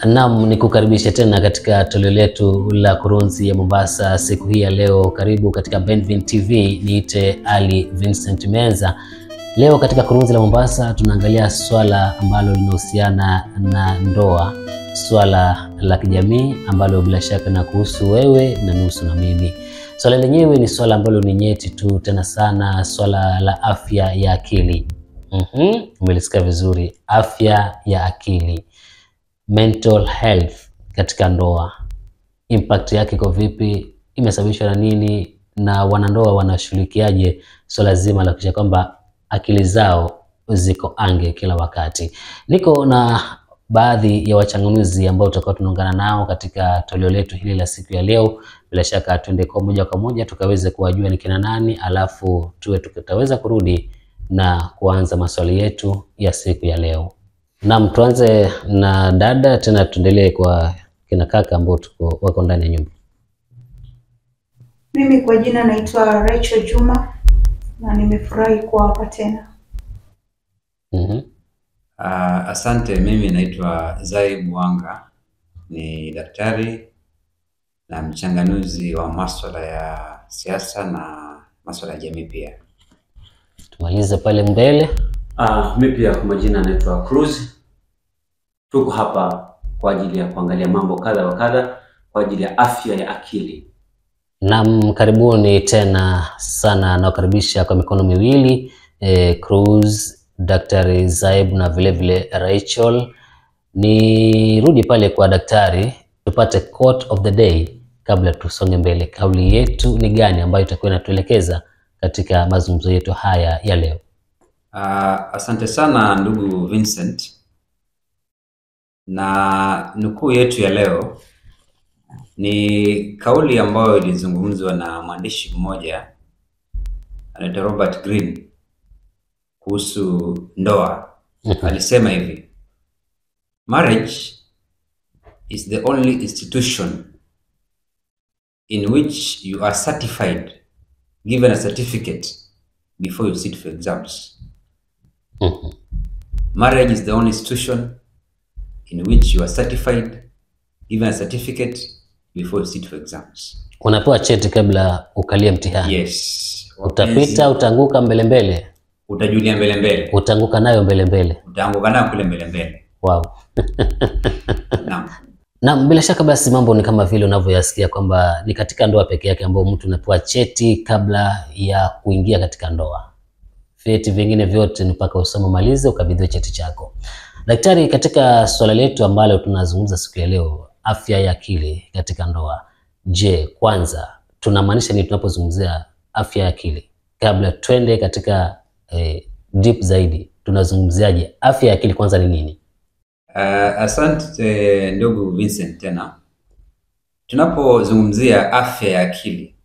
Naam, ni kukaribisha tena katika toleo letu la kurunzi ya Mombasa siku hii ya leo. Karibu katika Benvin TV, niite Ali Vincent Menza. Leo katika kurunzi la Mombasa tunaangalia swala ambalo linahusiana na ndoa, swala la kijamii ambalo bila shaka na kuhusu wewe na nusu na mimi. Swala lenyewe ni swala ambalo ni nyeti tu tena sana, swala la afya ya akili. Mhm, umelisikia vizuri, afya ya akili mental health katika ndoa, impact yake iko vipi? Imesababishwa na nini? Na wanandoa wanashughulikiaje swala zima la kuhakikisha kwamba akili zao ziko ange kila wakati? Niko na baadhi ya wachanganuzi ambao tutakuwa tunaungana nao katika toleo letu hili la siku ya leo. Bila shaka tuende kwa moja kwa moja tukaweze kuwajua ni kina nani, alafu tuwe tutaweza kurudi na kuanza maswali yetu ya siku ya leo. Naam, tuanze na dada tena tuendelee kwa kina kaka ambao tuko wako ndani ya nyumba. Mimi kwa jina naitwa Rachel Juma na nimefurahi kuwa hapa tena. Mhm. Uh, asante. Mimi naitwa Zaib Wanga, ni daktari na mchanganuzi wa maswala ya siasa na maswala ya jamii pia. Tumalize pale mbele. Uh, mi pia kwa majina naitwa Cruz. Tuko hapa kwa ajili ya kuangalia mambo kadha wa kadha kwa ajili ya afya ya akili. Naam, karibuni tena sana, nawakaribisha kwa mikono miwili eh, Cruz, Daktari Zaib na vile vile Rachel. Nirudi pale kwa daktari tupate quote of the day kabla tusonge mbele. Kauli yetu ni gani ambayo itakuwa inatuelekeza katika mazungumzo yetu haya ya leo? Uh, asante sana ndugu Vincent, na nukuu yetu ya leo ni kauli ambayo ilizungumzwa na mwandishi mmoja anaitwa Robert Greene kuhusu ndoa. Alisema hivi, marriage is the only institution in which you are certified given a certificate before you sit for exams. Mhm. Marriage is the only institution in which you are certified given a certificate before you sit for exams. Unapewa cheti kabla ukalie mtihani. Yes. Utapita, utaanguka mbele mbele, utajulia mbele mbele, utaanguka nayo mbele mbele. utaanguka nayo kule mbele mbele. Wow. Naam. Na bila shaka basi mambo ni kama vile unavyoyasikia kwamba ni katika ndoa peke yake ambao mtu unapewa cheti kabla ya kuingia katika ndoa. Vyeti vingine vyote ni mpaka usome malize ukabidhiwe cheti chako. Daktari, katika swala letu ambalo tunazungumza siku ya leo, afya ya akili katika ndoa. Je, kwanza tunamaanisha nini tunapozungumzia afya ya akili? Kabla twende katika eh, deep zaidi, tunazungumziaje afya ya akili? Kwanza ni nini? Uh, asante ndugu Vincent tena. Tunapozungumzia afya ya akili,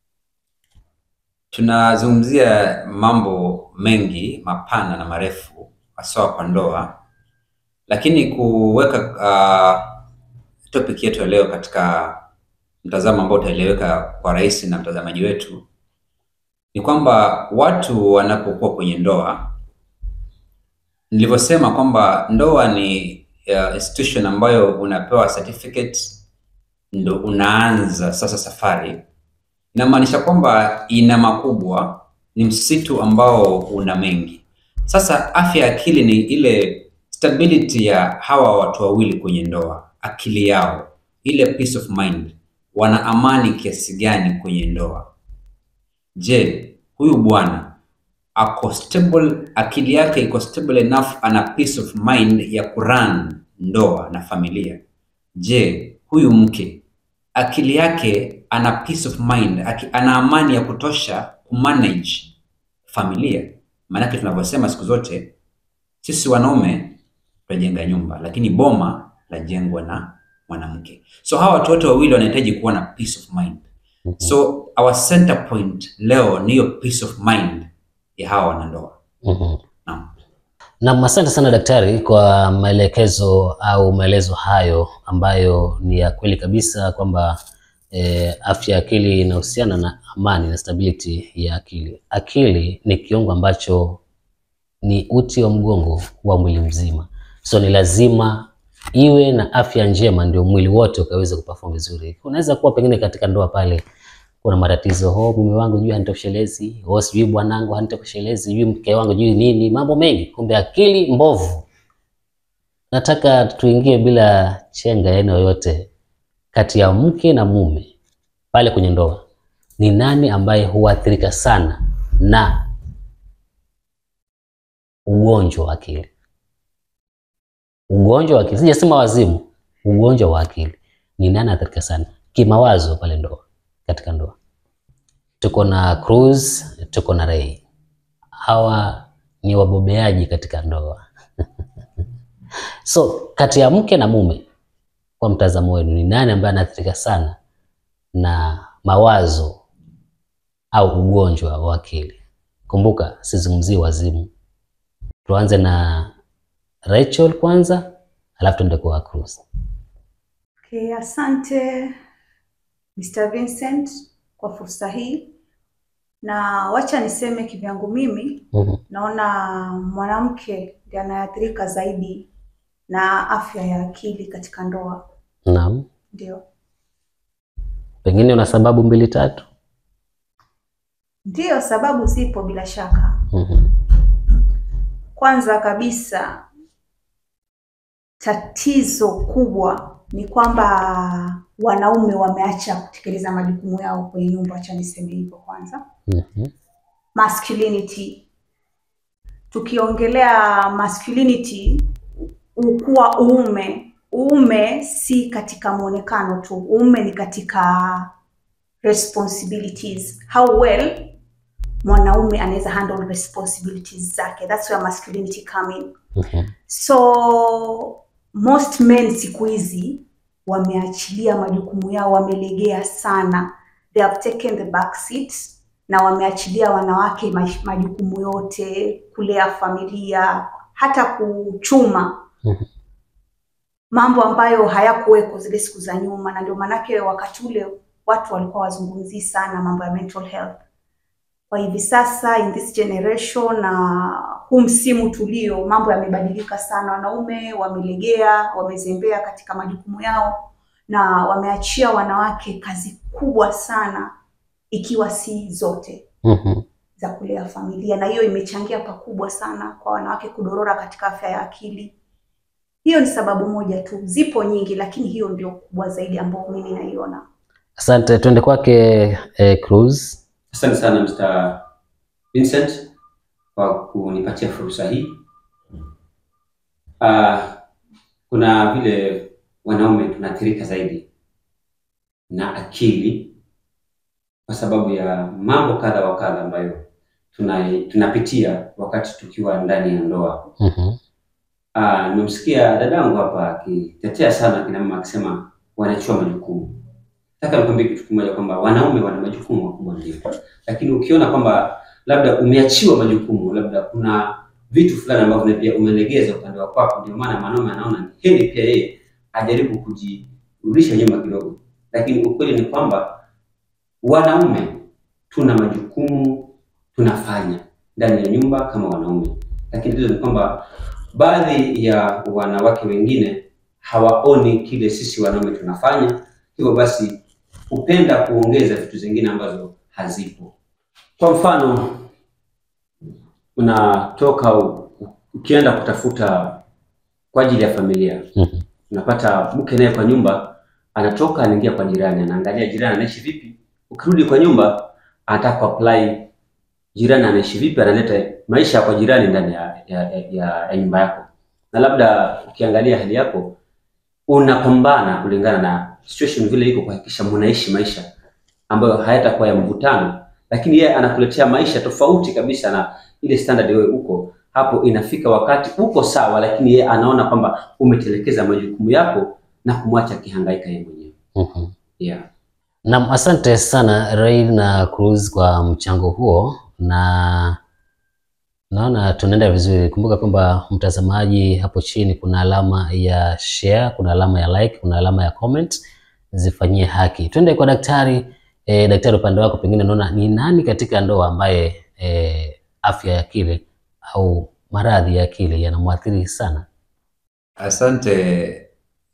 tunazungumzia mambo mengi mapana na marefu haswa kwa ndoa, lakini kuweka uh, topic yetu ya leo katika mtazamo ambao utaeleweka kwa rahisi na mtazamaji wetu ni kwamba watu wanapokuwa kwenye ndoa nilivyosema kwamba ndoa ni uh, institution ambayo unapewa certificate ndo unaanza sasa safari. Inamaanisha kwamba ina makubwa, ni msitu ambao una mengi. Sasa afya ya akili ni ile stability ya hawa watu wawili kwenye ndoa, akili yao, ile peace of mind, wana amani kiasi gani kwenye ndoa? Je, huyu bwana ako stable, akili yake iko stable enough, ana peace of mind ya kuran ndoa na familia? Je, huyu mke akili yake ana peace of mind, aki, ana amani ya kutosha kumanage familia? Maanake tunavyosema siku zote sisi wanaume tunajenga nyumba, lakini boma lajengwa na mwanamke. So hawa watu wote wawili wanahitaji kuwa na peace of mind. So our center point leo ni hiyo peace of mind ya hawa wanandoa. Mhm. Naam. Naam, asante sana daktari kwa maelekezo au maelezo hayo ambayo ni ya kweli kabisa kwamba eh, afya ya akili inahusiana na amani na stability ya akili. Akili ni kiungo ambacho ni uti wa mgongo wa mwili mzima, so ni lazima iwe na afya njema, ndio mwili wote ukaweza kuperform vizuri. Unaweza kuwa pengine katika ndoa pale kuna matatizo, oh, mume wangu juu hanitoshelezi, oh, sijui bwanangu hanitoshelezi, sijui mke wangu juu nini, mambo mengi, kumbe akili mbovu. Nataka tuingie bila chenga ya aina yoyote kati ya mke na mume pale kwenye ndoa, ni nani ambaye huathirika sana na ugonjwa wa akili? Ugonjwa wa akili, sijasema wazimu, ugonjwa wa akili. Ni nani anaathirika sana kimawazo pale ndoa, katika ndoa? Tuko na Cruz, tuko na Ray, hawa ni wabobeaji katika ndoa so kati ya mke na mume, kwa mtazamo wenu, ni nani ambaye anaathirika sana na mawazo au ugonjwa wa akili? Kumbuka sizungumzii wazimu. Tuanze na Rachel kwanza, alafu tuende kwa Cruz. Okay, asante Mr. Vincent kwa fursa hii, na wacha niseme kivyangu mimi Mhm. naona mwanamke ndiye anayeathirika zaidi na afya ya akili katika ndoa. Naam, Ndio, pengine una sababu mbili tatu. ndio sababu zipo bila shaka. Mhm. Kwanza kabisa, tatizo kubwa ni kwamba wanaume wameacha kutekeleza majukumu yao kwenye nyumba. Acha niseme hivyo kwanza. Mhm. masculinity. Tukiongelea masculinity, ukuwa uume, uume si katika mwonekano tu, uume ni katika responsibilities, how well mwanaume anaweza handle responsibilities zake. That's where masculinity come in. Mhm. So most men siku hizi wameachilia majukumu yao, wamelegea sana, they have taken the back seat na wameachilia wanawake maj- majukumu yote, kulea familia, hata kuchuma Mhm. mambo ambayo hayakuweko zile siku za nyuma, na ndio maanake wakati ule watu walikuwa wazungumzii sana mambo ya mental health. Kwa hivi sasa in this generation na huu msimu tulio, mambo yamebadilika sana. Wanaume wamelegea, wamezembea katika majukumu yao na wameachia wanawake kazi kubwa sana, ikiwa si zote Mhm. za kulea familia, na hiyo imechangia pakubwa sana kwa wanawake kudorora katika afya ya akili. Hiyo ni sababu moja tu, zipo nyingi, lakini hiyo ndio kubwa zaidi ambayo mimi naiona. Asante, tuende kwake eh, Cruz. Asante sana Mr. Vincent kwa kunipatia fursa hii. Ah, kuna vile wanaume tunaathirika zaidi na akili kwa sababu ya mambo kadha wa kadha ambayo tuna, tunapitia wakati tukiwa ndani ya ndoa. Mhm. Ah, nimemsikia dadangu hapa akitetea sana kina mama akisema wanachua majukumu. Nataka nikwambie kitu kimoja kwamba wanaume wana majukumu makubwa ndio, lakini ukiona kwamba labda umeachiwa majukumu, labda kuna vitu fulani ambavyo pia umelegeza upande wa kwako, ndio maana mwanaume anaona ni heri pia yeye ajaribu kujirudisha nyuma kidogo, lakini ukweli ni kwamba wanaume tuna majukumu tunafanya ndani ya nyumba kama wanaume, lakini tatizo ni kwamba baadhi ya wanawake wengine hawaoni kile sisi wanaume tunafanya, hivyo basi hupenda kuongeza vitu zingine ambazo hazipo. Kwa mfano, unatoka u- u- ukienda kutafuta kwa ajili ya familia, Mhm. unapata mke naye kwa nyumba anatoka anaingia kwa jirani, anaangalia jirani anaishi vipi. Ukirudi kwa nyumba anataka kuapply jirani anaishi vipi, analeta maisha ya kwa jirani ndani ya, ya, ya, ya, ya nyumba yako, na labda ukiangalia hali yako unapambana kulingana na situation vile iko kuhakikisha mnaishi maisha ambayo hayatakuwa ya mvutano, lakini yeye anakuletea maisha tofauti kabisa na ile standard wewe uko hapo. Inafika wakati uko sawa, lakini yeye anaona kwamba umetelekeza majukumu yako na kumwacha akihangaika yeye mwenyewe. Mhm. Yeah. Naam, asante sana Ray na Cruz kwa mchango huo, na naona tunaenda vizuri. Kumbuka kwamba mtazamaji, hapo chini kuna alama ya share, kuna alama ya like, kuna alama ya comment, zifanyie haki. Twende kwa daktari. E, daktari, upande wako pengine unaona ni nani katika ndoa ambaye e, afya ya akili au maradhi ya akili yanamwathiri sana? Asante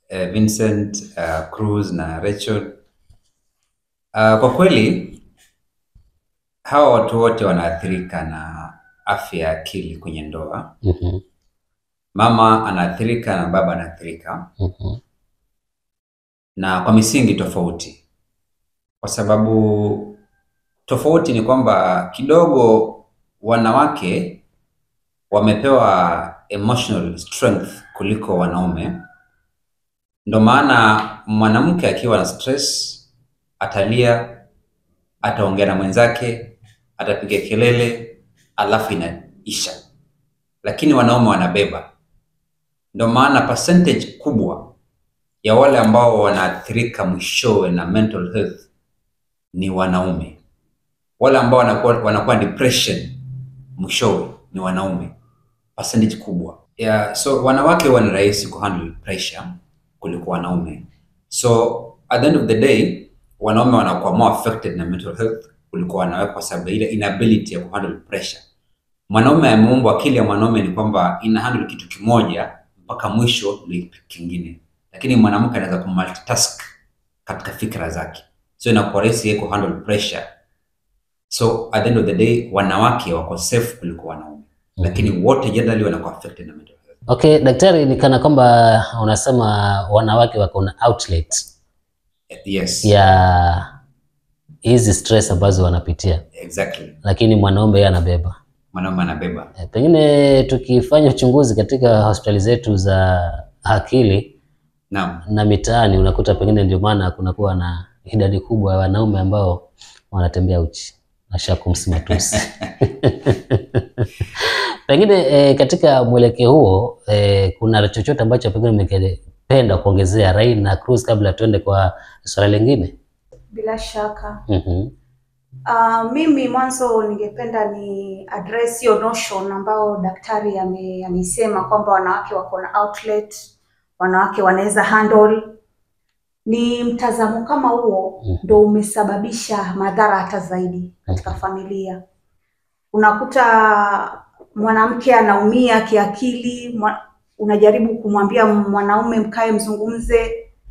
eh, Vincent, uh, Cruz na Rachel. Uh, kwa kweli hawa watu wote wanaathirika na afya ya akili kwenye ndoa. Mhm, Mama anaathirika na baba anaathirika, mhm, na kwa misingi tofauti, kwa sababu tofauti ni kwamba kidogo wanawake wamepewa emotional strength kuliko wanaume. Ndo maana mwanamke akiwa na stress atalia, ataongea na mwenzake, atapiga kelele, alafu inaisha, lakini wanaume wanabeba. Ndo maana percentage kubwa ya wale ambao wanaathirika mwishowe na mental health ni wanaume. Wale ambao wanakuwa, wanakuwa depression mwishowe ni wanaume, percentage kubwa yeah. So wanawake huwa ni rahisi kuhandle pressure kuliko wanaume, so at the end of the day wanaume wanakuwa more affected na mental health kuliko wanawake, kwa sababu ile inability ya kuhandle pressure. Mwanaume ameumbwa, akili ya mwanaume ni kwamba ina handle kitu kimoja mpaka mwisho ni kingine, lakini mwanamke anaweza kumultitask katika fikra zake, so inakuwa rahisi yeye kuhandle pressure. So at the end of the day wanawake wako safe kuliko wanaume, lakini wote generally wanakuwa affected na mental health. Okay, daktari, ni kana kwamba unasema wanawake wako na outlet Yes, ya hizi stress ambazo wanapitia, exactly. lakini mwanaume yeye anabeba. Mwanaume anabeba Eh, Pengine tukifanya uchunguzi katika hospitali zetu za akili naam. na mitaani, unakuta pengine ndio maana kunakuwa na idadi kubwa ya wanaume ambao wanatembea uchi na shakumsi matusi. Pengine eh, katika mwelekeo huo eh, kuna chochote ambacho pengine mngependa kuongezea Rai na Cruz kabla tuende kwa swala lingine? Bila shaka Mhm. Uh, mimi mwanzo ningependa ni address hiyo notion ambao daktari ame- ameisema kwamba wanawake wako na outlet, wanawake wanaweza handle. Ni mtazamo kama huo Mhm. ndo umesababisha madhara hata zaidi katika familia. Unakuta mwanamke anaumia kiakili, mwa- unajaribu kumwambia mwanaume mkae mzungumze,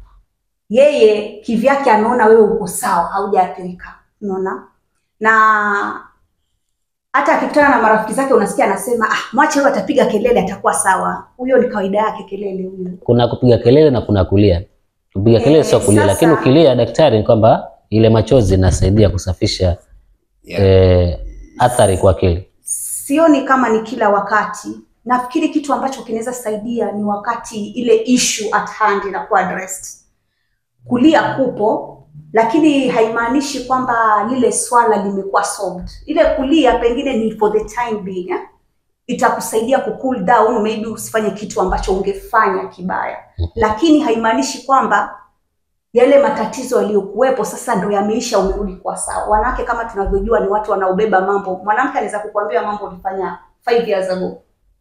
yeye kivyake anaona wewe uko sawa, haujaathirika, unaona na hata akikutana na marafiki zake unasikia anasema ah, mwache huyo atapiga kelele atakuwa sawa. Huyo ni kawaida yake kelele huyo. Kuna kupiga kelele na kuna kulia. Kupiga kelele Eh, sio kulia, sasa- lakini ukilia, daktari, ni kwamba ile machozi inasaidia kusafisha Yeah. eh, athari kwa akili. Sioni kama ni kila wakati. Nafikiri kitu ambacho kinaweza saidia ni wakati ile issue at hand inakuwa addressed. Kulia kupo, lakini haimaanishi kwamba lile swala limekuwa solved. Ile kulia pengine ni for the time being eh? itakusaidia ku cool down, maybe usifanye kitu ambacho ungefanya kibaya, lakini haimaanishi kwamba yale matatizo yaliyokuwepo sasa ndo yameisha, umerudi kwa sawa. Wanawake kama tunavyojua ni watu wanaobeba mambo. Mwanamke anaweza kukuambia mambo ulifanya five years ago,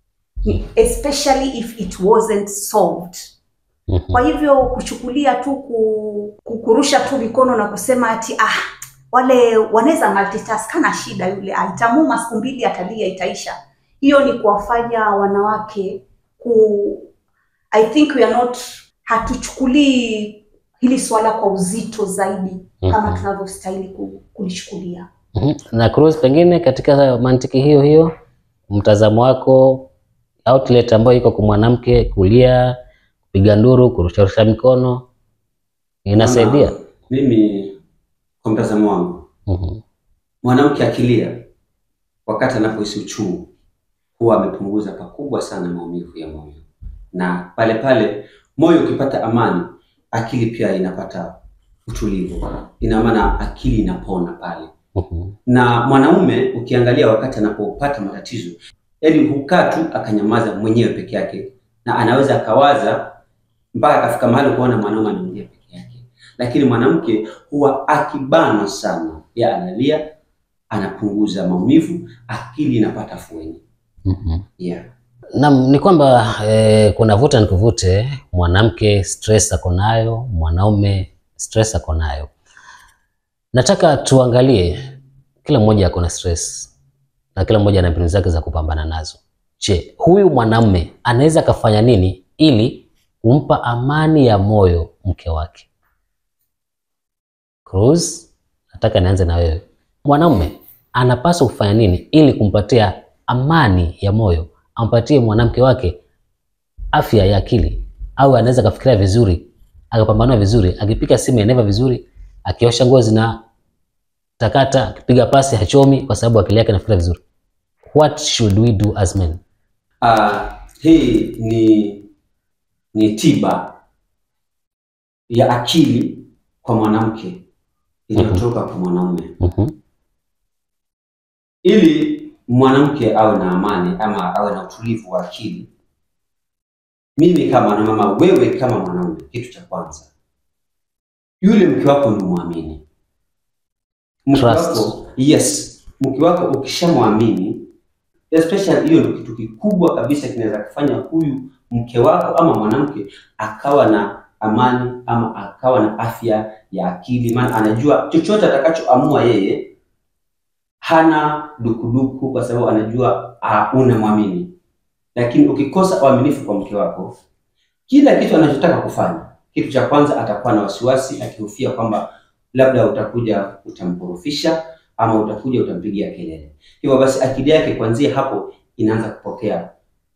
especially if it wasn't solved. Mhm. Kwa hivyo kuchukulia tu ku, ku- kurusha tu mikono na kusema ati ah, wale wanaweza multitask, kana shida yule, ah, itamuma siku mbili, atalia, itaisha. Hiyo ni kuwafanya wanawake ku I think we are not, hatuchukulii hili swala kwa uzito zaidi kama Mhm. tunavyostahili ku- kulichukulia. Mhm. Na Cruz, pengine katika mantiki hiyo hiyo, mtazamo wako, outlet ambayo iko kwa mwanamke, kulia, kupiga nduru, kurusharusha mikono inasaidia? Maana Mimi kwa mtazamo wangu, Mhm. mwanamke akilia wakati anapohisi uchungu huwa amepunguza pakubwa sana maumivu ya moyo, na pale pale moyo ukipata amani, akili pia inapata utulivu. Ina maana akili inapona pale. Mhm. Na mwanaume ukiangalia, wakati anapopata matatizo, yaani hukaa tu akanyamaza mwenyewe peke yake, na anaweza akawaza mpaka akafika mahali kuona mwanaume anaongea peke yake, lakini mwanamke huwa akibana sana, ya analia, anapunguza maumivu, akili inapata fueni. Mhm. Yeah. Naam, ni kwamba eh, kuna vuta ni kuvute. Mwanamke stress ako nayo, mwanaume stress ako nayo. Nataka tuangalie, kila mmoja ako na stress na kila mmoja ana mbinu zake za kupambana nazo. Je, huyu mwanamume anaweza akafanya nini ili kumpa amani ya moyo mke wake? Cruz, nataka nianze na wewe. Mwanaume anapaswa kufanya nini ili kumpatia amani ya moyo, ampatie mwanamke wake afya ya akili, au anaweza akafikiria vizuri, akapambanua vizuri, akipika simu inaiva vizuri, akiosha nguo zina takata, akipiga pasi hachomi, kwa sababu akili yake inafikiria vizuri. What should we do as men? Uh, hii ni ni tiba ya akili kwa mwanamke iliyotoka kwa mwanaume. Mhm, Ili mwanamke awe na amani ama awe na utulivu wa akili, mimi kama mwanamama, wewe kama mwanaume, kitu cha kwanza, yule mke wako ni muamini. Mke Trust. wako, yes, mke wako ukishamwamini, especially hiyo ndio kitu kikubwa kabisa kinaweza kufanya huyu mke wako ama mwanamke akawa na amani ama akawa na afya ya akili, maana anajua chochote atakachoamua yeye hana dukuduku, kwa sababu anajua uh, unamwamini. Lakini ukikosa uaminifu kwa mke wako, kila kitu anachotaka kufanya, kitu cha kwanza atakuwa na wasiwasi, akihofia kwamba labda utakuja utamkorofisha ama utakuja utampigia kelele. Hivyo basi akili yake kuanzia hapo inaanza kupokea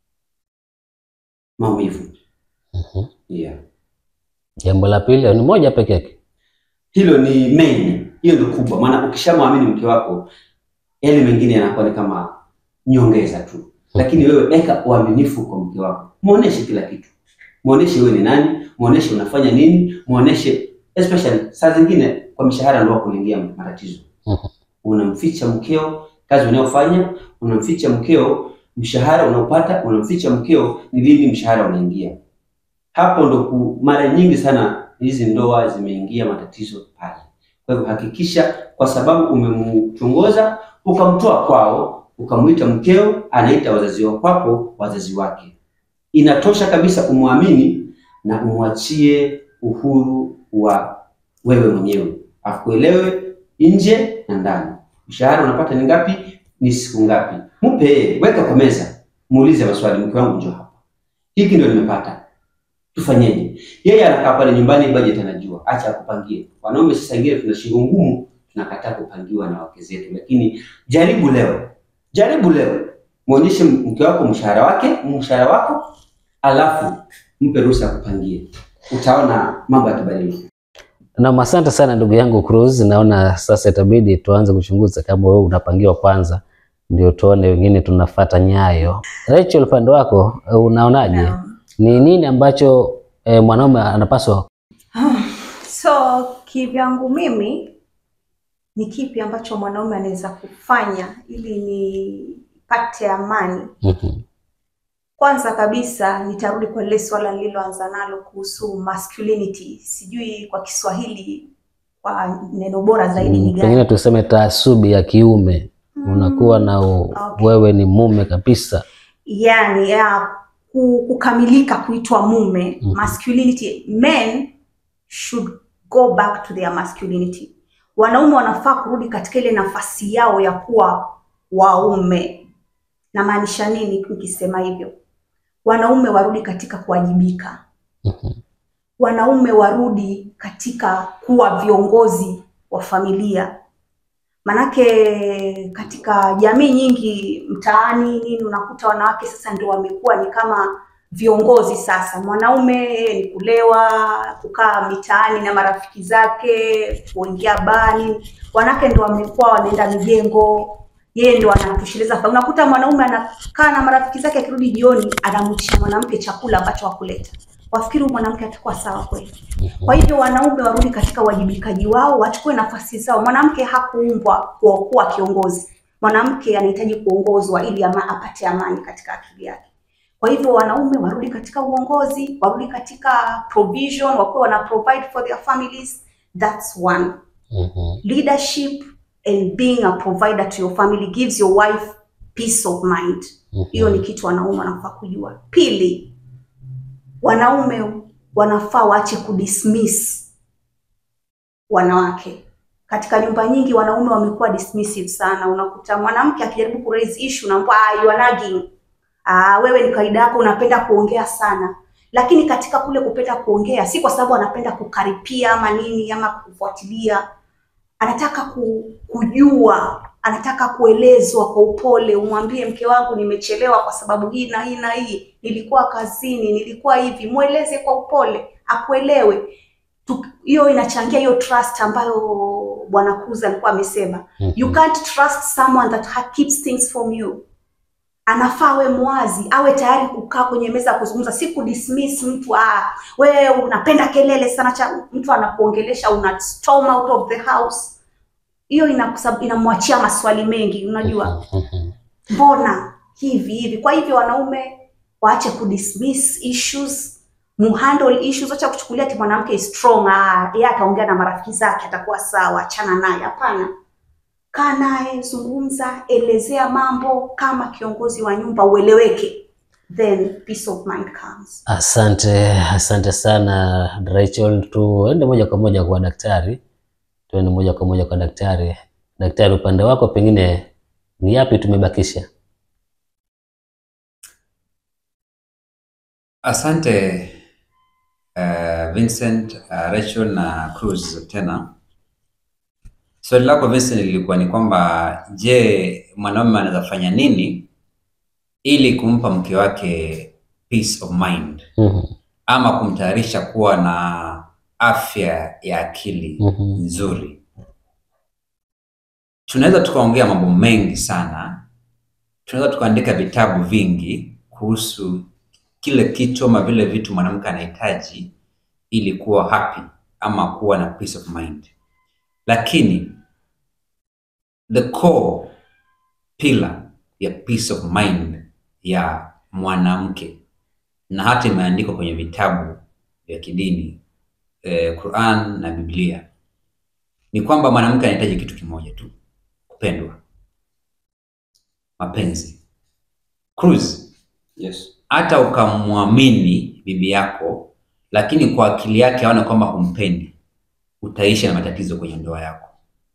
maumivu. mhm. Yeah. Jambo la pili ni moja peke yake. Hilo ni main, hiyo ndio kubwa, maana ukishamwamini mke wako, yale mengine yanakuwa ni kama nyongeza tu. Lakini wewe weka uaminifu kwa mke wako, muoneshe kila kitu, muoneshe wewe ni nani, muoneshe unafanya nini, muoneshe especially saa zingine kwa mishahara ndio kuingia matatizo. Mhm. Unamficha mkeo kazi unayofanya, unamficha mkeo mshahara unaopata, unamficha mkeo ni lini mshahara unaingia. Hapo ndo ku- mara nyingi sana hizi ndoa zimeingia matatizo pale. Kwa hivyo hakikisha, kwa sababu umemchongoza ukamtoa kwao, ukamwita mkeo, anaita wazazi wa kwako wazazi wake, inatosha kabisa umwamini na umwachie uhuru wa wewe mwenyewe, akuelewe nje na ndani. Mshahara unapata ni ngapi? Ni siku ngapi? Mpe yeye, weka kwa meza, muulize maswali, mke wangu njoo hapa, hiki ndio nimepata, tufanyeje? Yeye anakaa pale nyumbani, budget anajua, acha akupangie. Wanaume sasa wengine tuna shingo ngumu, tunakataa kupangiwa na wake zetu, lakini jaribu leo, jaribu leo, muonyeshe mke wako mshahara wake, mshahara wako, alafu mpe ruhusa akupangie, utaona mambo yatabadilika. Na asante sana ndugu yangu Cruz, naona sasa itabidi tuanze kuchunguza kama wewe unapangiwa kwanza, ndio tuone wengine tunafata nyayo. Rachel, upande wako eh, unaonaje? Naam. Ni nini ambacho eh, mwanaume anapaswa So kivyangu mimi ni kipi ambacho mwanaume anaweza kufanya ili nipate amani? Mhm, Kwanza kabisa nitarudi kwa lile swala nililoanza nalo kuhusu masculinity. Sijui kwa Kiswahili kwa neno bora zaidi ni mm, gani? pengine tuseme taasubi ya kiume, unakuwa na u, okay. wewe ni mume kabisa. yani ya ku- kukamilika kuitwa mume Mhm. masculinity men should go back to their masculinity wanaume wanafaa kurudi katika ile nafasi yao ya kuwa waume namaanisha nini nikisema hivyo wanaume warudi katika kuwajibika Mhm, wanaume warudi katika kuwa viongozi wa familia manake katika jamii nyingi mtaani nini unakuta wanawake sasa ndio wamekuwa ni kama viongozi sasa mwanaume yeye ni kulewa kukaa mitaani na marafiki zake kuingia bani wanawake ndio wamekuwa wanaenda mijengo yeye ndo anatosheleza fa- unakuta mwanaume anakaa na marafiki zake akirudi jioni anamwitisha mwanamke chakula ambacho hakuleta wafikiri huyu mwanamke atakuwa sawa kweli kwa hivyo wanaume warudi katika uwajibikaji wao, wachukue nafasi zao. Mwanamke hakuumbwa kwa kuwa kiongozi. Mwanamke anahitaji kuongozwa ili ama apate amani katika akili yake. Kwa hivyo wanaume warudi katika uongozi, warudi katika provision, wakuwe wana provide for their families. That's one. mhm, Leadership and being a provider to your family gives your wife peace of mind. mhm. Hiyo ni kitu wanaume wanafaa kujua. Pili, wanaume wanafaa waache kudismiss wanawake. Katika nyumba nyingi wanaume wamekuwa dismissive sana. Unakuta mwanamke akijaribu ku raise issue unaambia ah, you are nagging. Ah, wewe ni kawaida yako unapenda kuongea sana. lakini katika kule kupenda kuongea, si kwa sababu anapenda kukaripia ama nini ama kufuatilia, anataka ku, kujua, anataka kuelezwa kwa upole. Umwambie mke wangu, nimechelewa kwa sababu hii na hii na hii, nilikuwa kazini, nilikuwa hivi. Mweleze kwa upole, akuelewe. Tu- Hiyo inachangia hiyo trust ambayo Bwana Cruz alikuwa amesema. You can't trust someone that ha- keeps things from you. Anafaa awe mwazi, awe tayari kukaa kwenye meza ya kuzungumza, si kudismiss mtu. Ah, wewe unapenda kelele sana, cha mtu anakuongelesha una storm out of the house. Hiyo inakusab- inamwachia maswali mengi, unajua Mhm. mbona hivi hivi. Kwa hivyo wanaume waache kudismiss issues, muhandle issues, acha kuchukulia ati mwanamke is strong, ah, yeye ataongea na marafiki zake atakuwa sawa, achana naye. Hapana, kaa naye, zungumza, elezea mambo kama kiongozi wa nyumba, ueleweke, then peace of mind comes. Asante, asante sana Rachel. Tuende moja kwa moja kwa daktari, tuende moja kwa moja kwa daktari. Daktari, upande wako pengine ni yapi tumebakisha? Asante uh, Vincent, uh, Rachel na Cruz tena. Swali lako Vincent lilikuwa ni kwamba je, mwanaume anaweza fanya nini ili kumpa mke wake peace of mind Mhm, ama kumtayarisha kuwa na afya ya akili mhm, nzuri. Tunaweza tukaongea mambo mengi sana, tunaweza tukaandika vitabu vingi kuhusu kile kitu ama vile vitu mwanamke anahitaji ili kuwa happy ama kuwa na peace of mind, lakini the core pillar ya peace of mind ya mwanamke na hata imeandikwa kwenye vitabu vya kidini eh, Quran na Biblia ni kwamba mwanamke anahitaji kitu kimoja tu, kupendwa, mapenzi. Cruz, Yes. hata ukamwamini bibi yako, lakini kwa akili yake aone kwamba humpendi, utaishi na matatizo kwenye ndoa yako.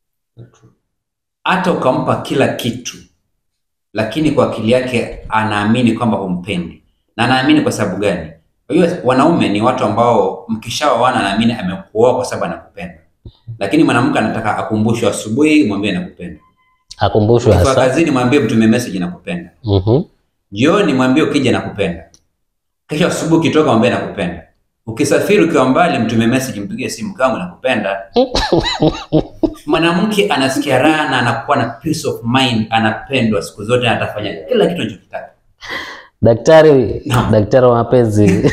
Hata ukampa kila kitu, lakini kwa akili yake anaamini kwamba humpendi, na anaamini kwa sababu gani? Unajua wanaume ni watu ambao mkishaoana anaamini amekuoa kwa sababu anakupenda, lakini mwanamke anataka akumbushwe asubuhi, mwambie nakupenda. akumbushwe Ukifika hasa. kazini, mwambie mtume message nakupenda. Mhm, Jioni mwambie ukija nakupenda. Kesho asubuhi ukitoka mwambie nakupenda. Ukisafiri ukiwa mbali, mtume message, mpigie simu kama nakupenda. Mwanamke anasikia raha na anakuwa na peace of mind, anapendwa siku zote, na atafanya kila kitu anachokitaka. Daktari, Naam. daktari wa mapenzi.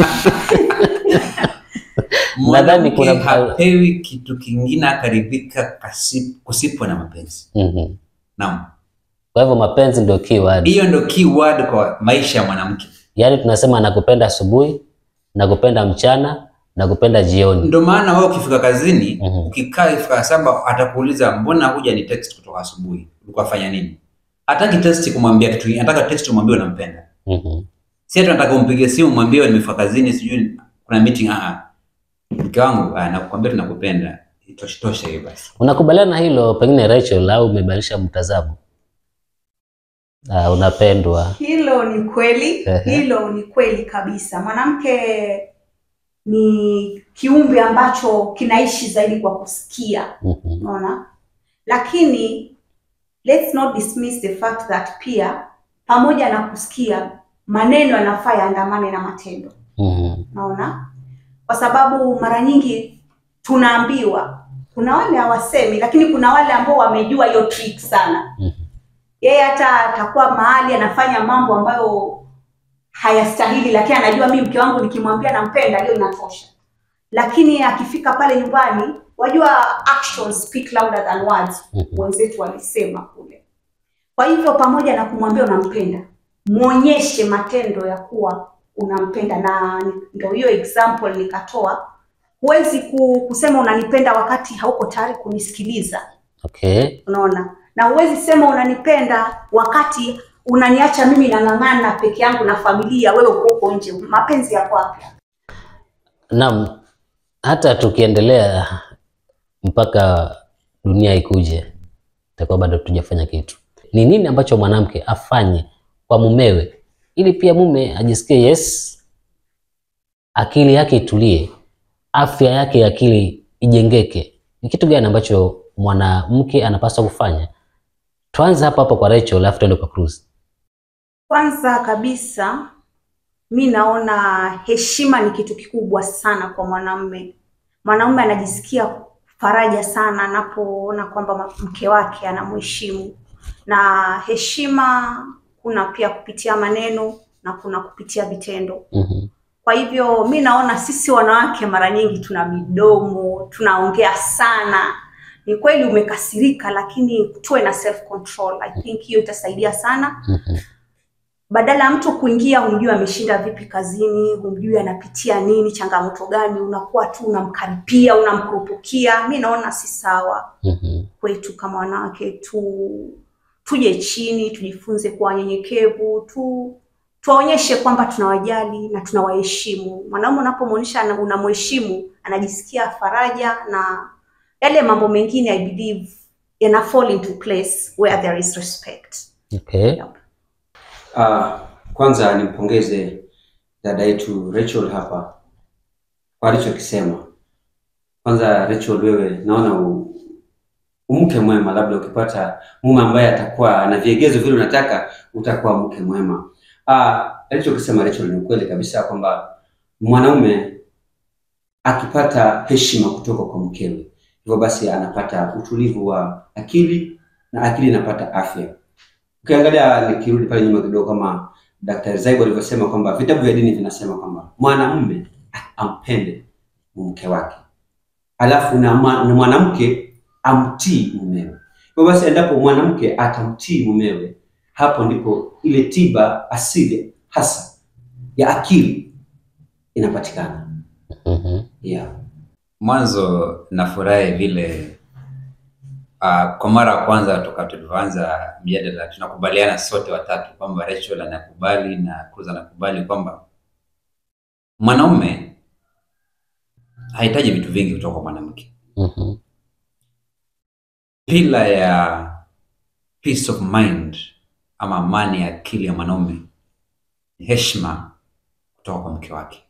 Nadhani Mwanamke kuna- hapewi kitu kingine akaridhika kasi- kusipo na mapenzi. Mhm. Naam, Kwa hivyo mapenzi ndio keyword. hiyo ndio key word kwa maisha ya mwanamke. Yaani tunasema nakupenda asubuhi, nakupenda mchana, nakupenda jioni. Ndio maana wewe ukifika kazini Mhm. ukikaa ifika saba atakuuliza mbona huja ni text kutoka asubuhi, ulikuwa fanya nini? Hataki text kumwambia kitu, kingine, anataka text umwambie unampenda. Mhm. Si ati nataka umpigie simu mwambie nimefika kazini, sijui kuna meeting. Ah, ah. mke wangu, ah, nakwambia tunakupenda, itoshe toshe hiyo basi. Unakubaliana na hilo pengine Rachel, au umebadilisha mtazamo? Ah, unapendwa. Hilo ni kweli, Ehe. hilo ni kweli kabisa. Mwanamke ni kiumbe ambacho kinaishi zaidi kwa kusikia, Mhm. unaona. Lakini let's not dismiss the fact that pia pamoja na kusikia, maneno yanafaa yaandamane na matendo, Mhm. unaona, kwa sababu mara nyingi tunaambiwa, kuna wale hawasemi, lakini kuna wale ambao wamejua hiyo trick sana Mhm. yeye hata atakuwa mahali anafanya mambo ambayo hayastahili, lakini anajua mimi mke wangu nikimwambia nampenda, hiyo inatosha. Lakini akifika pale nyumbani, wajua actions speak louder than words, Mhm. wenzetu walisema kule. Kwa hivyo pamoja na kumwambia unampenda, muonyeshe matendo ya kuwa unampenda, na ni- ndio hiyo example nikatoa. Huwezi ku- kusema unanipenda wakati hauko tayari kunisikiliza Okay. unaona na huwezi sema unanipenda wakati unaniacha mimi nang'ang'ana peke yangu na familia wewe uko huko nje mapenzi yako wapi Naam, hata tukiendelea mpaka dunia ikuje, itakuwa bado tujafanya kitu. Ni nini ambacho mwanamke afanye kwa mumewe ili pia mume ajisikie yes, akili yake itulie, afya yake ya akili ijengeke, ni kitu gani ambacho mwanamke anapaswa kufanya? Tuanze hapa hapa kwa Rachel, alafu tuende kwa Cruz. Kwanza kabisa mi naona heshima ni kitu kikubwa sana kwa mwanamume. Mwanamume anajisikia faraja sana anapoona kwamba ma- mke wake anamheshimu, na heshima kuna pia kupitia maneno na kuna kupitia vitendo. Mhm. Kwa hivyo mi naona sisi wanawake mara nyingi tuna midomo, tunaongea sana. Ni kweli umekasirika, lakini tuwe na self control. I think hiyo itasaidia sana Mhm. badala ya mtu kuingia humjui ameshinda vipi kazini, humjui anapitia nini, changamoto gani, unakuwa tu unamkaripia, unamkurupukia. Mi naona si sawa Mhm. kwetu kama wanawake tu tuje chini, tujifunze kuwa wanyenyekevu, tu tuwaonyeshe kwamba tunawajali na tunawaheshimu. Mwanaume unapomwonyesha ana- unamheshimu, anajisikia faraja na yale mambo mengine I believe yana fall into place where there is respect. Okay. Yep. Ah, kwanza nimpongeze dada yetu Rachel hapa kwa alichokisema. Kwanza Rachel, wewe naona u, umke mwema, labda ukipata mume ambaye atakuwa na vigezo vile unataka, utakuwa mke mwema. Ah, alichokisema Rachel ni ukweli kabisa kwamba mwanaume akipata heshima kutoka kwa mkewe, hivyo basi anapata utulivu wa akili na akili inapata afya. Ukiangalia nikirudi pale nyuma kidogo, kama Daktari Zaibu alivyosema kwamba vitabu vya dini vinasema kwamba mwanamume ampende mke wake, alafu na, ma- na mwanamke amtii mumewe. Hivyo basi, endapo mwanamke atamtii mumewe, hapo ndipo ile tiba asili hasa ya akili inapatikana. Mhm. Yeah. Mwanzo nafurahi vile uh, kwa mara ya kwanza toka tulivyoanza mjadala tunakubaliana sote watatu kwamba Rachel anakubali na Cruz anakubali kwamba mwanaume hahitaji vitu vingi kutoka kwa mwanamke. Mhm. Pila ya peace of mind ama amani ya akili ya mwanaume ni heshima kutoka kwa mke wake.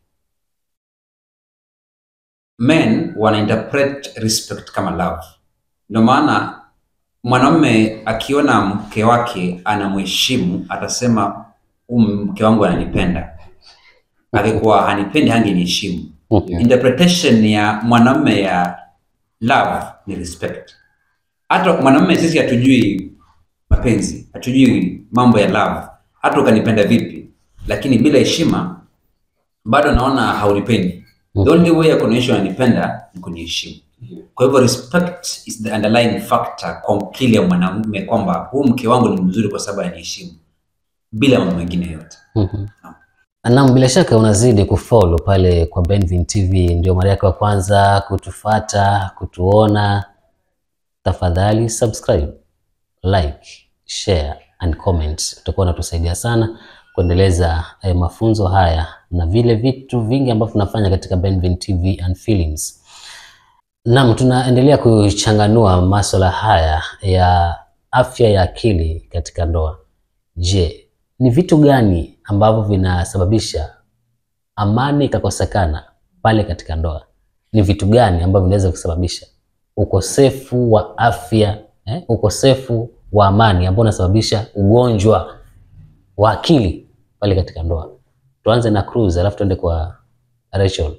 Men wana interpret respect kama love. Ndio maana mwanaume akiona mke wake anamheshimu atasema "Huyu mke wangu ananipenda. Akikuwa hanipendi hangeniheshimu. Mhm. Interpretation ya mwanamume ya love ni respect. Hata mwanamume sisi hatujui mapenzi, hatujui mambo ya love, hata ukanipenda vipi, lakini bila heshima bado naona haunipendi. The only way ya kuonyesha unanipenda ni kuniheshimu. Kwa hivyo respect is the underlying factor kwa akili ya mwanamume kwamba huu mke wangu ni mzuri kwa sababu ananiheshimu, bila mambo mengine yote. Mhm. Naam, bila shaka unazidi kufollow pale kwa Benvin TV, ndio mara yako ya kwanza kutufata, kutuona. Tafadhali subscribe, like, share and comment. Utakuwa unatusaidia sana kuendeleza eh, mafunzo haya na vile vitu vingi ambavyo tunafanya katika Benvin TV and Films. Naam, tunaendelea kuchanganua masuala haya ya afya ya akili katika ndoa. Je, ni vitu gani ambavyo vinasababisha amani ikakosekana pale katika ndoa? Ni vitu gani ambavyo vinaweza kusababisha ukosefu wa afya eh, ukosefu wa amani ambao unasababisha ugonjwa wa akili pale katika ndoa? Tuanze na Cruz alafu tuende kwa Rachel.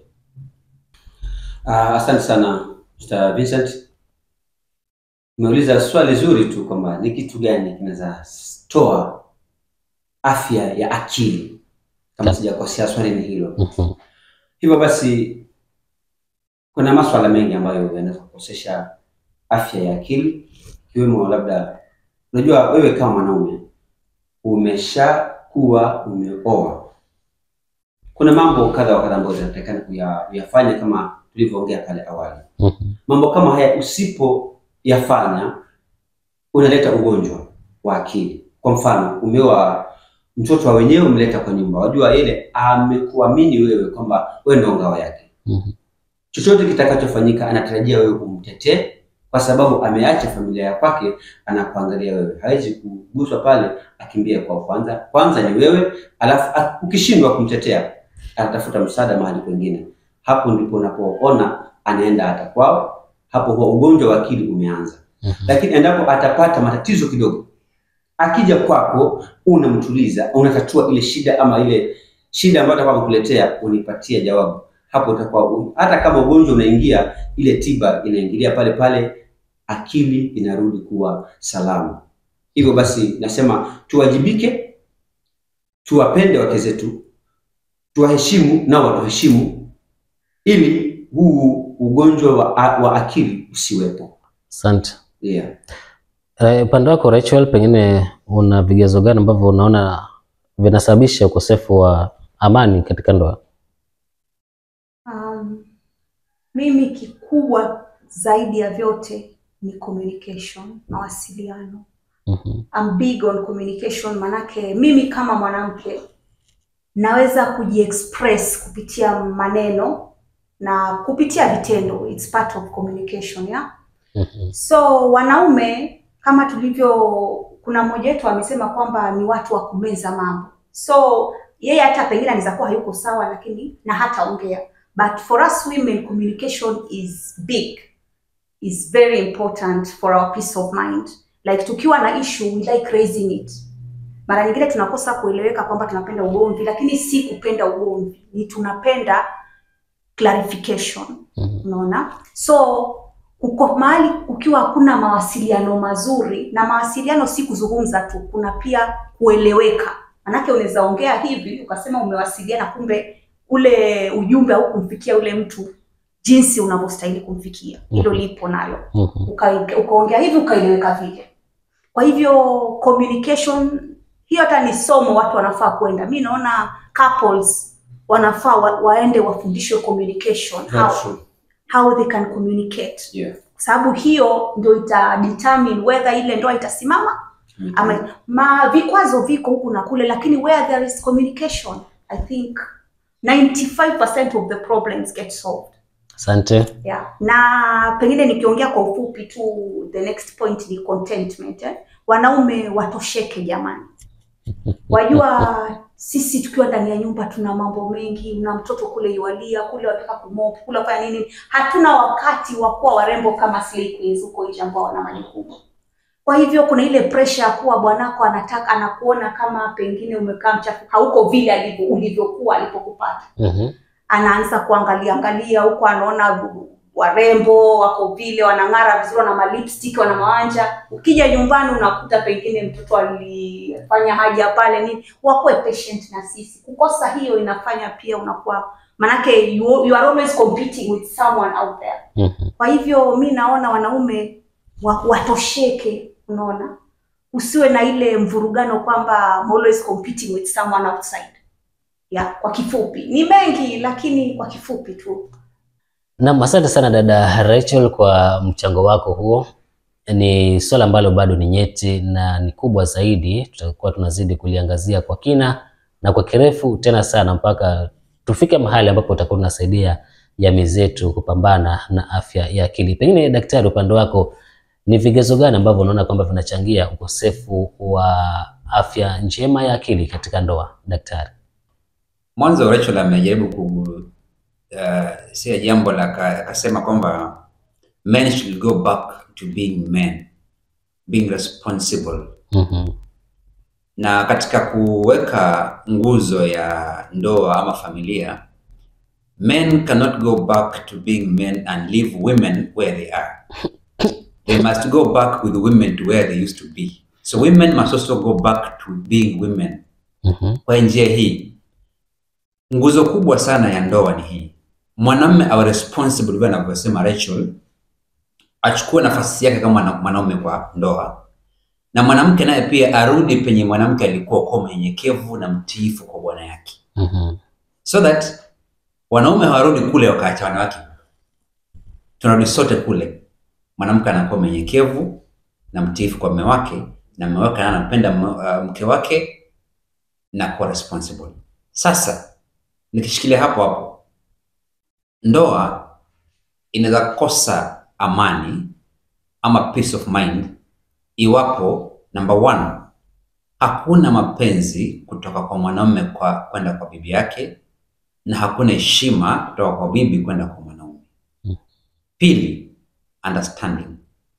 Ah, asante sana Mr. Vincent. Umeuliza swali zuri tu kwamba ni kitu gani kinaweza toa afya ya akili, kama Ta- sijakosea, swali ni hilo. Mhm, Hivyo basi kuna maswala mengi ambayo yanaweza kukosesha afya ya akili, ikiwemo labda, unajua wewe kama mwanaume umeshakuwa umeoa, kuna mambo kadha wa kadha ambayo zinatakikana kuya- kuyafanya kama tulivyoongea pale awali. mhm, Mambo kama haya usipoyafanya unaleta ugonjwa wa akili. Kwa mfano, umeoa mtoto wa wenyewe umleta kwa nyumba, wajua ile amekuamini wewe kwamba wewe ndio ngao yake. mhm, Chochote kitakachofanyika anatarajia wewe umtetee, kwa sababu ameacha familia ya kwake, anakuangalia wewe. Hawezi kuguswa pale, akimbia kwa kwanza. Kwanza ni wewe, alafu a- ukishindwa kumtetea anatafuta msaada mahali kwengine. Hapo ndipo unapoona anaenda hata kwao, hapo huwa ugonjwa wa akili umeanza. Mhm. Lakini endapo atapata matatizo kidogo, akija kwako, unamtuliza, unatatua ile shida ama ile shida ambayo atakuwa amekuletea, unipatia jawabu. Hapo utakuwa hata kama ugonjwa unaingia, ile tiba inaingilia pale pale, akili inarudi kuwa salama. Hivyo basi, nasema tuwajibike, tuwapende wake zetu, tuwaheshimu nao watuheshimu, ili huu ugonjwa wa, wa akili usiwepo. Asante. Yeah. Eh, Upande wako Rachel, pengine una vigezo gani ambavyo unaona vinasababisha ukosefu wa amani katika ndoa? Um, mimi kikubwa zaidi ya vyote ni communication, mawasiliano. Mhm. I'm big on communication, manake mimi kama mwanamke naweza kujiexpress kupitia maneno na kupitia vitendo. It's part of communication, yeah? Mhm. So wanaume kama tulivyo, kuna mmoja wetu amesema kwamba ni watu wa kumeza mambo, so yeye hata pengine anaweza kuwa hayuko sawa, lakini na hataongea, but for us women communication is big, is very important for our peace of mind. Like tukiwa na issue we like raising it. Mara nyingine tunakosa kueleweka kwamba tunapenda ugomvi, lakini si kupenda ugomvi, ni tunapenda clarification. Mhm. Unaona, so uko mahali ukiwa hakuna mawasiliano mazuri, na mawasiliano si kuzungumza tu, kuna pia kueleweka. Manake unaweza ongea hivi ukasema umewasiliana, kumbe ule ujumbe au kumfikia ule mtu jinsi unavyostahili kumfikia. Hilo Mhm. lipo nalo Mhm. uka- ukaongea hivi ukaeleweka vile. Kwa hivyo communication hiyo hata ni somo watu wanafaa kwenda. Mi naona couples wanafaa wa, waende wafundishwe communication how, That's true. how they can communicate, Yeah. kwa sababu hiyo ndio ita determine whether ile ndoa itasimama ama ma vikwazo viko huku na kule, lakini where there is communication I think 95% of the problems get solved. Asante. Yeah. Na pengine nikiongea kwa ufupi tu, the next point ni contentment eh? Wanaume watosheke jamani. Wajua sisi tukiwa ndani ya nyumba tuna mambo mengi, una mtoto kule iwalia, kule wataka kumop, kule wafanya nini. Hatuna wakati wa kuwa warembo kama slay queens huko nje ambao wana majukumu. Kwa hivyo kuna ile pressure ya kuwa bwanako anataka anakuona kama pengine umekaa mchafu, hauko vile alivyo ulivyokuwa alipokupata Mhm. anaanza kuangalia angalia huko, anaona warembo wako vile wanang'ara vizuri, wana malipstick, wana mawanja. Ukija nyumbani unakuta pengine mtoto alifanya haja pale nini. Wakuwe patient na sisi. Kukosa hiyo inafanya pia unakuwa manake you, you are always competing with someone out there. Mhm. Kwa hivyo mi naona wanaume wa, watosheke, unaona, usiwe na ile mvurugano kwamba I'm always competing with someone outside. Ya, kwa kifupi ni mengi, lakini kwa kifupi tu. Naam, asante sana dada Rachel kwa mchango wako huo. Ni swala ambalo bado ni nyeti na ni kubwa zaidi, tutakuwa tunazidi kuliangazia kwa kina na kwa kirefu tena sana mpaka tufike mahali ambapo utakuwa tunasaidia jamii zetu kupambana na afya ya akili. Pengine daktari, upande wako ni vigezo gani ambavyo unaona kwamba vinachangia ukosefu wa afya njema ya akili katika ndoa, daktari? Mwanzo Rachel amejaribu ku uh, sia jambo la ka- akasema kwamba men should go back to being men, being responsible. Mhm. Na katika kuweka nguzo ya ndoa ama familia, men cannot go back to being men and leave women where they are. They must go back with women to where they used to be. So women must also go back to being women. Mhm. Kwa njia hii, nguzo kubwa sana ya ndoa ni hii: mwanamume awe responsible, vile anavyosema Rachel, achukue nafasi yake kama mwana- mwanaume kwa ndoa, na mwanamke naye pia arudi penye mwanamke alikuwa, kwa mnyenyekevu na mtiifu kwa bwana yake, Mhm. so that wanaume hawarudi kule wakaacha wanawake, tunarudi sote kule. Mwanamke anakuwa mnyenyekevu na mtiifu kwa mume wake, na mume wake naye anampenda mme- uh, mke wake na kuwa responsible. Sasa nikishikilia hapo hapo, ndoa inaweza kosa amani ama peace of mind iwapo number one, hakuna mapenzi kutoka kwa mwanaume kwa kwenda kwa bibi yake, na hakuna heshima kutoka kwa bibi kwenda kwa mwanaume. Mm. Pili, understanding.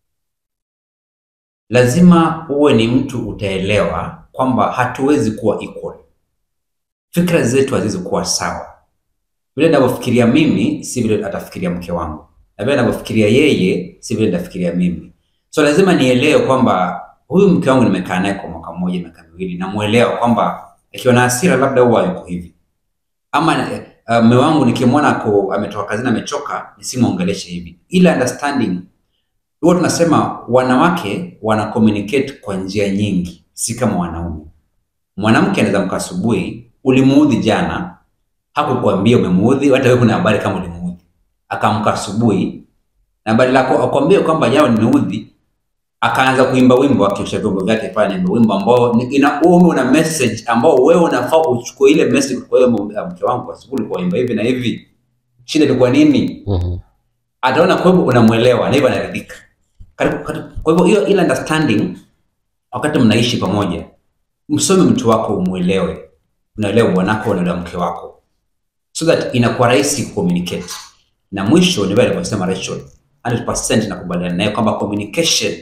Lazima uwe ni mtu utaelewa kwamba hatuwezi kuwa equal. Fikra zetu haziwezi kuwa sawa. Vile ninavyofikiria mimi si vile atafikiria mke wangu, na vile ninavyofikiria yeye si vile nitafikiria mimi. So lazima nielewe kwamba huyu mke wangu nimekaa naye kwa mwaka mmoja, miaka miwili, namuelewa kwamba akiwa na hasira labda huwa yuko hivi, ama uh, mume wangu nikimwona ako ametoka kazini amechoka, nisimwongeleshe hivi. Ile understanding huwa tunasema wanawake wana communicate kwa njia nyingi, si kama wanaume. Mwanamke anaweza mka asubuhi, ulimuudhi jana, hakukuambia umemuudhi, hata wewe kuna habari kama ulimuudhi. Akaamka asubuhi na habari lako akwambie kwamba jana nimeudhi, akaanza kuimba wimbo akiosha vyombo vyake pale, naimba wimbo ambao ni- ina ume una message ambao wewe unafaa uchukue ile message kwa hiyo mke wangu asubuhi ulikuwa imba hivi na hivi, shida ilikuwa nini? Mhm. ataona kwa hivyo unamwelewa na hivyo anaridhika. Karibu- karibu- Kwa hivyo hiyo ile understanding, wakati mnaishi pamoja, msome mtu wako, umwelewe, unaelewa bwanako, unaelewa mke wako, so that inakuwa rahisi communicate. Na mwisho ni vile alivyosema Rachel, 100% nakubaliana naye kwamba communication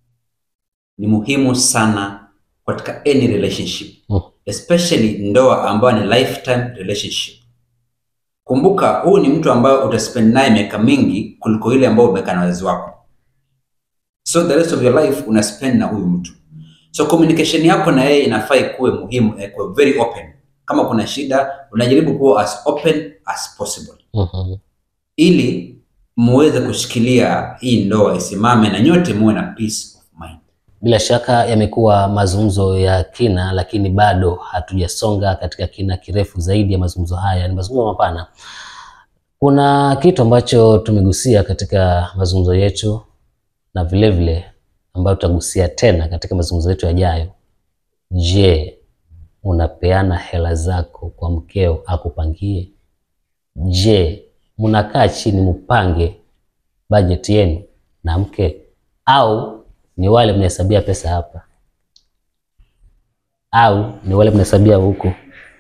ni muhimu sana katika any relationship, Mm. especially ndoa ambayo ni lifetime relationship. Kumbuka, huu ni mtu ambaye utaspend naye miaka mingi kuliko ile ambayo umekaa na wazazi wako, so the rest of your life una spend na huyu mtu. So communication yako na yeye inafaa ikuwe muhimu, eh, kuwe very open. Kama kuna shida, unajaribu kuwa as open as possible Mhm. ili muweze kushikilia hii ndoa isimame na nyote muwe na peace of mind. Bila shaka yamekuwa mazungumzo ya kina, lakini bado hatujasonga katika kina kirefu zaidi ya mazungumzo haya. Ni mazungumzo mapana. Kuna kitu ambacho tumegusia katika mazungumzo yetu na vile vile ambayo tutagusia tena katika mazungumzo yetu yajayo. Je, unapeana hela zako kwa mkeo akupangie? Je, mnakaa chini mpange bajeti yenu na mke au ni wale mnahesabia pesa hapa au ni wale mnahesabia huku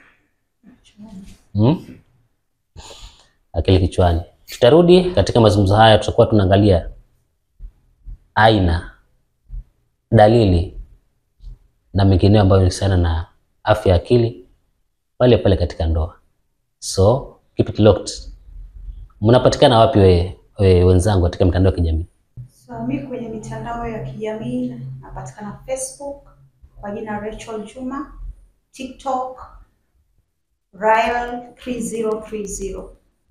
hmm? akili kichwani. Tutarudi katika mazungumzo haya, tutakuwa tunaangalia aina, dalili na mengineo ambayo inahusiana na afya ya akili pale pale katika ndoa. So keep it locked. Mnapatikana wapi we, we, wenzangu katika mitandao ya kijamii? So, mi kwenye mitandao ya kijamii napatikana Facebook kwa jina Rachel Juma, TikTok Rael 3030.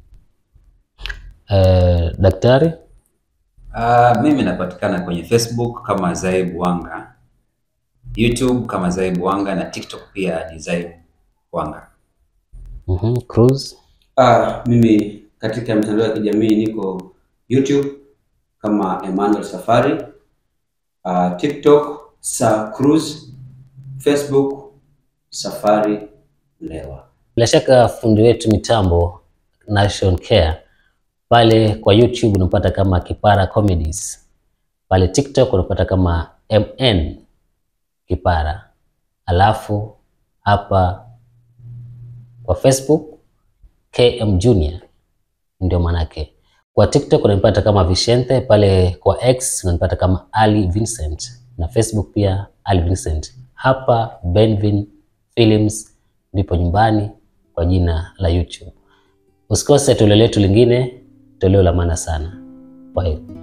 Eh, daktari Uh, mimi napatikana kwenye Facebook kama Zaib Wanga, YouTube kama Zaib Wanga na TikTok pia ni Zaib Wanga. mhm, Cruz Ah, mimi katika mitandao ya kijamii niko YouTube kama Emmanuel Safari, ah, TikTok Sa Cruz, Facebook Safari Mlewa. Bila shaka fundi wetu mitambo Nation Care pale kwa YouTube unapata kama Kipara Comedies, pale TikTok unapata kama MN Kipara, alafu hapa kwa Facebook KM Junior ndio manake. Kwa TikTok unanipata kama Vicente, pale kwa X unanipata kama Ali Vincent na Facebook pia Ali Vincent. Hapa Benvin Films ndipo nyumbani kwa jina la YouTube. Usikose toleo letu lingine, toleo la maana sana. Kwa heri.